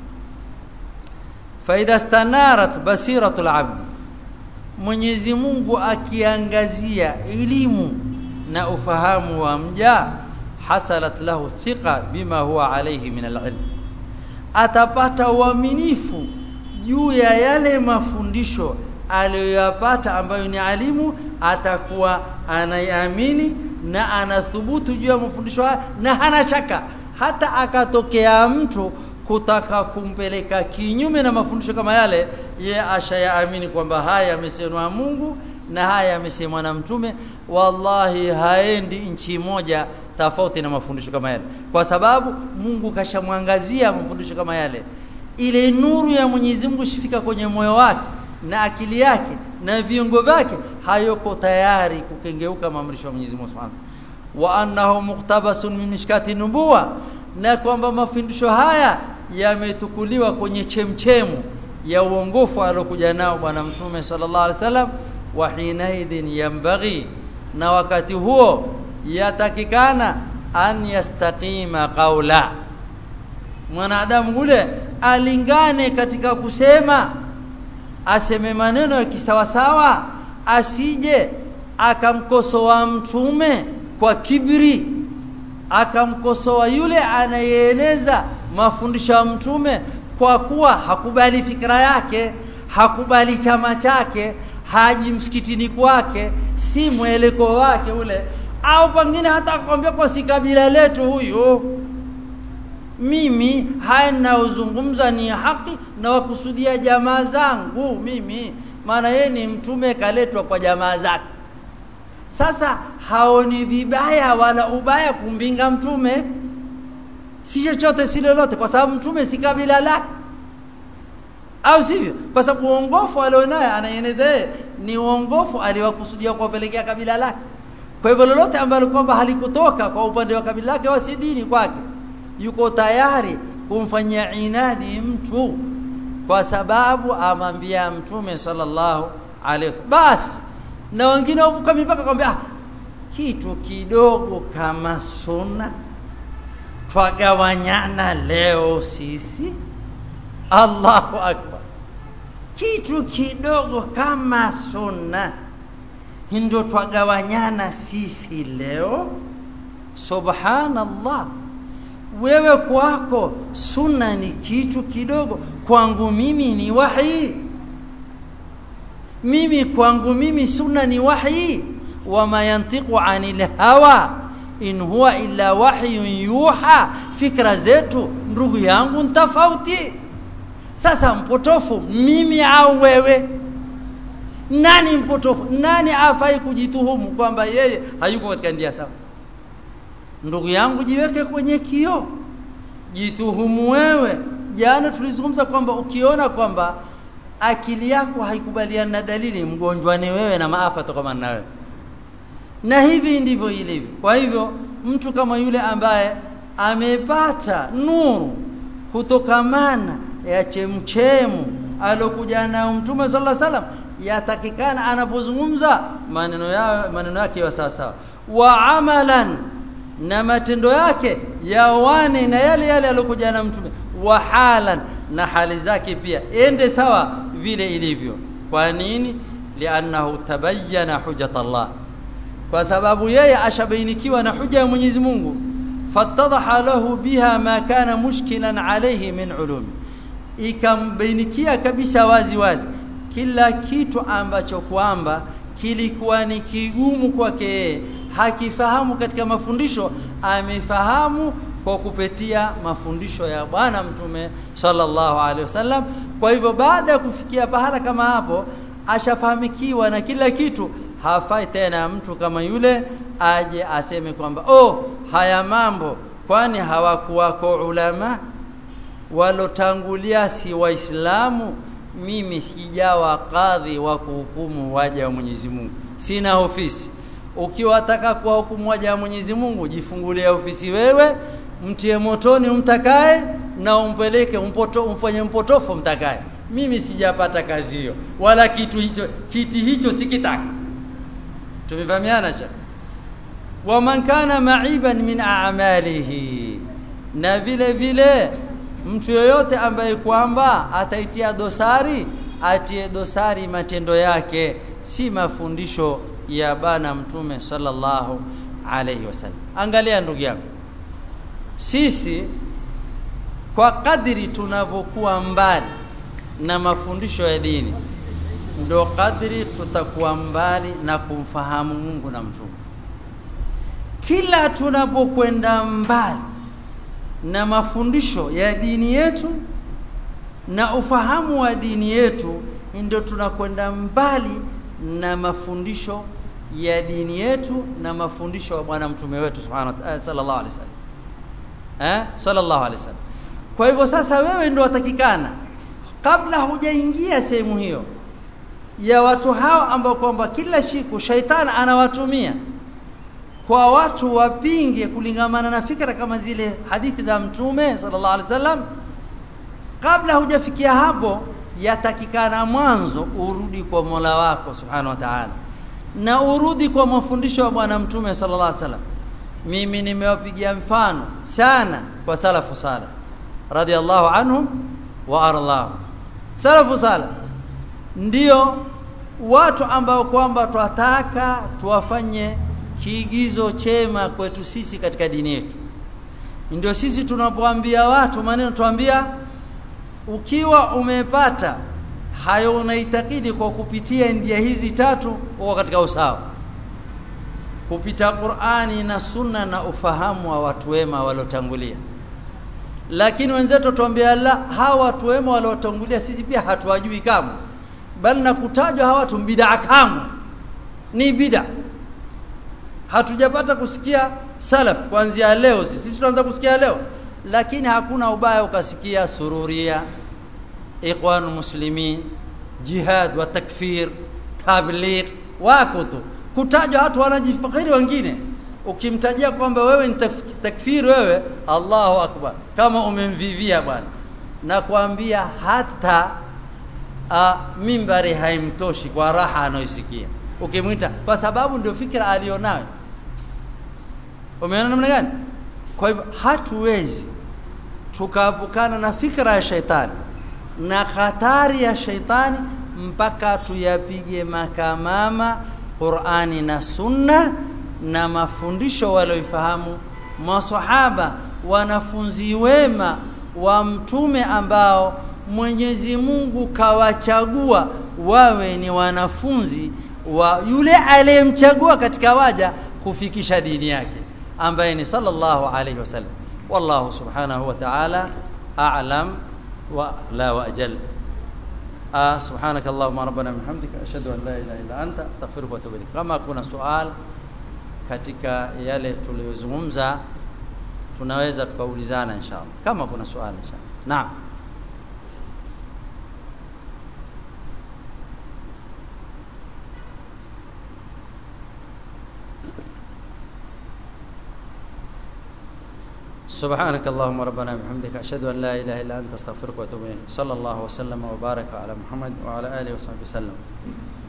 faida stanarat basiratul abd Mwenyezi Mungu akiangazia elimu na ufahamu wa mja hasalat lahu thiqa bima huwa alayhi min alilm atapata uaminifu juu ya yale mafundisho aliyoyapata ambayo ni alimu atakuwa anayamini na anathubutu juu ya mafundisho haya na hana shaka hata akatokea mtu kutaka kumpeleka kinyume na mafundisho kama yale ye ashayaamini kwamba haya yamesemwa Mungu na haya yamesemwa na mtume wallahi haendi nchi moja tofauti na mafundisho kama yale kwa sababu Mungu kashamwangazia mafundisho kama yale ile nuru ya Mwenyezi Mungu shifika kwenye moyo wake na akili yake na viungo vyake hayoko tayari kukengeuka maamrisho ya Mwenyezi Mungu Subhanahu wa annahu muqtabasun min mishkati nubuwa na kwamba mafundisho haya yametukuliwa kwenye chemchemu ya uongofu alokuja nao bwana mtume sallallahu alaihi wasallam wa hinaidhin yambaghi na wakati huo yatakikana an yastaqima qaula mwanadamu ule alingane katika kusema aseme maneno ya kisawasawa asije akamkosoa mtume kwa kibri akamkosoa yule anayeeneza mafundisho ya mtume kwa kuwa hakubali fikra yake hakubali chama chake haji msikitini kwake si mweleko wake ule au pengine hata akwambia kwa si kabila letu huyu mimi haya ninayozungumza ni haki na wakusudia jamaa zangu mimi maana yeye ni mtume kaletwa kwa jamaa zake sasa haoni vibaya wala ubaya kumbinga mtume si chochote si lolote kwa sababu mtume si kabila lake au sivyo kwa sababu uongofu alionaye anaeneza yeye ni uongofu aliwakusudia kuwapelekea kabila lake kwa hivyo lolote ambalo kwamba halikutoka kwa upande wa kabila lake wasi dini kwake yuko tayari kumfanyia inadi mtu kwa sababu amwambia mtume sallallahu alaihi wasallam basi na wengine wavuka mipaka kwambia ah, kitu kidogo kama sunna twagawanyana leo sisi Allahu akbar kitu kidogo kama sunna ndio twagawanyana sisi leo subhanallah wewe kwako sunna ni kitu kidogo kwangu mimi ni wahi mimi kwangu mimi sunna ni wahi wama yantiqu anil hawa in huwa illa wahyun yuha fikra zetu ndugu yangu tofauti sasa mpotofu mimi au wewe nani mpotofu nani afai kujituhumu kwamba yeye hayuko katika ndia sawa ndugu yangu jiweke kwenye kio jituhumu wewe jana tulizungumza kwamba ukiona kwamba akili yako haikubaliani na dalili mgonjwa ni wewe na maafa tokamana na wewe na hivi ndivyo ilivyo kwa hivyo mtu kama yule ambaye amepata nuru kutokamana ya chemchemu alokuja nayo mtume sallallahu alaihi wasallam yatakikana anapozungumza maneno yao maneno yake yawe sawa sawa wa amalan na matendo yake yawane na yale yale alokuja na mtume wa halan na hali zake pia ende sawa vile ilivyo kwa nini liannahu tabayyana hujjat Allah kwa sababu yeye ashabainikiwa na huja ya Mwenyezi Mungu fatadaha lahu biha ma kana mushkilan alayhi min ulumi ikambainikia kabisa wazi wazi kila kitu ambacho kwamba kilikuwa ni kigumu kwake yeye hakifahamu katika mafundisho amefahamu kwa kupitia mafundisho ya bwana mtume sallallahu alaihi wasallam kwa hivyo baada ya kufikia pahala kama hapo ashafahamikiwa na kila kitu hafai tena mtu kama yule aje aseme kwamba oh haya mambo kwani hawakuwako ulama walotangulia si waislamu mimi sijawa kadhi wa kuhukumu waja wa Mwenyezi Mungu sina ofisi ukiwataka kuwahukumu waja wa Mwenyezi Mungu jifungulie ofisi wewe mtie motoni umtakaye na umpeleke umpoto, umfanye mpotofu mtakaye mimi sijapata kazi hiyo wala kitu hicho kiti hicho sikitaki tumefahamiana shekh waman kana ma'iban min a'malihi na vile vile mtu yoyote ambaye kwamba ataitia dosari atie dosari matendo yake si mafundisho ya bana mtume sallallahu alayhi wasallam angalia ndugu yangu sisi kwa kadri tunavyokuwa mbali na mafundisho ya dini ndo kadri tutakuwa mbali na kumfahamu Mungu na mtume kila tunapokwenda mbali na mafundisho ya dini yetu na ufahamu wa dini yetu ndio tunakwenda mbali na mafundisho ya dini yetu na mafundisho ya bwana mtume wetu subhanahu uh, sallallahu alaihi wasallam eh sallallahu alaihi wasallam kwa hivyo sasa wewe ndio watakikana kabla hujaingia sehemu hiyo ya watu hao ambao kwamba kila siku shaitani anawatumia kwa watu wapinge kulingamana na fikra kama zile hadithi za mtume sallallahu alaihi wasallam kabla hujafikia hapo yatakikana mwanzo urudi kwa Mola wako subhanahu wa ta'ala na urudi kwa mafundisho ya bwana mtume sallallahu alaihi wasallam mimi nimewapigia mfano sana kwa salafu sala radhiallahu anhum wa ardhahum salafu sala ndio watu ambao kwamba twataka tuwafanye kiigizo chema kwetu sisi katika dini yetu ndio sisi tunapoambia watu maneno tuambia ukiwa umepata hayo unaitakidi kwa kupitia njia hizi tatu uko katika usawa kupita Qur'ani na Sunna na ufahamu wa watu wema waliotangulia lakini wenzetu tuambia la hawa watu wema waliotangulia sisi pia hatuwajui kama bali na kutajwa hawa watu bid'a kama ni bid'a hatujapata kusikia salaf kuanzia leo sisi tunaanza kusikia leo lakini hakuna ubaya ukasikia sururia ikhwan muslimin jihad wa takfir tabligh wako tu kutajwa watu wanajifakiri wengine ukimtajia kwamba wewe ni takfir wewe Allahu akbar kama umemvivia bwana na kuambia hata a, mimbari haimtoshi kwa raha anayoisikia ukimwita kwa sababu ndio fikra alionayo umeona namna gani kwa hivyo hatuwezi tukaepukana na fikra ya shaitani na hatari ya shaitani mpaka tuyapige makamama Qur'ani na Sunna na mafundisho walioifahamu maswahaba wanafunzi wema wa mtume ambao Mwenyezi Mungu kawachagua wawe ni wanafunzi wa yule aliyemchagua katika waja kufikisha dini yake ambaye ni sallallahu alayhi wasallam wallahu subhanahu wa ta'ala a'lam wa la wa ajal سبحانك اللهم ربنا وبحمدك اشهد ان لا اله الا انت استغفرك واتوب اليك kama kuna swali katika yale tuliyozungumza tunaweza tukaulizana inshallah kama kuna swali inshallah naam سبحانك اللهم ربنا وبحمدك اشهد ان لا اله الا انت استغفرك واتوب اليك صلى الله وسلم وبارك على محمد وعلى اله وصحبه وسلم